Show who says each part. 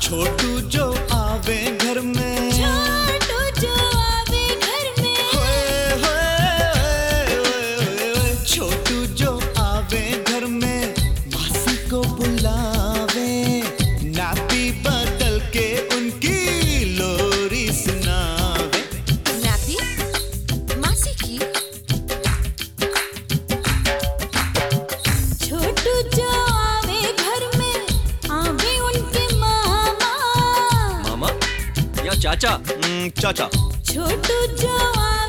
Speaker 1: छोटू जो आवे घर में
Speaker 2: छोटू जो आवे घर में
Speaker 1: होए, होए, होए, होए, छोटू जो आवे घर में मासी को बुलावे नापी बदल के उनकी लोरी सुनावे
Speaker 2: नाती मासी की छोटू जो आवे घर में आवे उनके मामा
Speaker 3: मामा या चाचा
Speaker 1: हम्म, चाचा
Speaker 2: छोटू जो